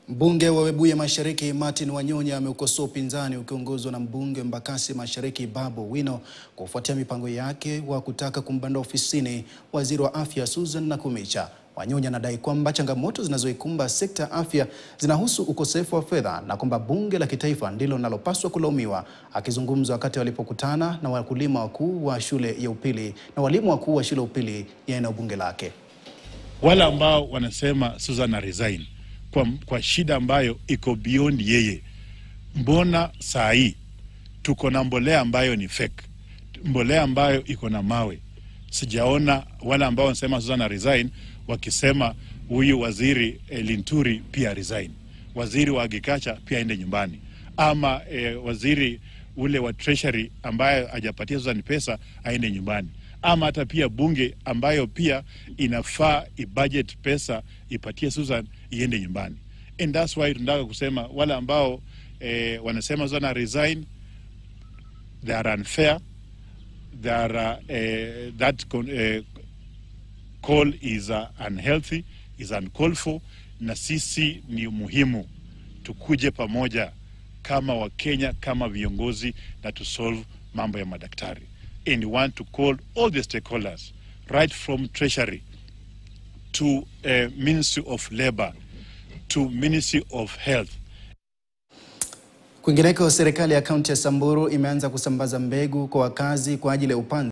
Mbunge wa Webuye Mashariki Martin Wanyonya ameukosoa upinzani ukiongozwa na mbunge Embakasi Mashariki Babu Owino kufuatia mipango yake wa kutaka kumbanda ofisini waziri wa afya Susan Nakumicha. Wanyonya anadai kwamba changamoto zinazoikumba sekta ya afya zinahusu ukosefu wa fedha na kwamba bunge la kitaifa ndilo linalopaswa kulaumiwa. Akizungumza wakati walipokutana na wakulima wakuu wa shule ya upili na walimu wakuu wa shule ya upili ya eneo bunge lake. Wale ambao wanasema Susan na resign kwa, kwa shida ambayo iko beyond yeye. Mbona saa hii tuko na mbolea ambayo ni fake, mbolea ambayo iko na mawe. Sijaona wale ambao wanasema Susan na resign wakisema huyu waziri eh, Linturi pia resign, waziri wa agriculture pia aende nyumbani, ama eh, waziri ule wa treasury ambaye hajapatia Susan pesa aende nyumbani ama hata pia bunge ambayo pia inafaa ibudget pesa ipatie Susan iende nyumbani. And that's why tunataka kusema wale ambao eh, wanasema Susan resign they are unfair they are, eh, that con, eh, call is uh, unhealthy is uncalled for, na sisi ni muhimu tukuje pamoja kama Wakenya kama viongozi na to solve mambo ya madaktari and want to call all the stakeholders right from treasury to uh, ministry of labor to ministry of health Kwingineko, serikali ya kaunti ya Samburu imeanza kusambaza mbegu kwa wakazi kwa ajili ya upanzi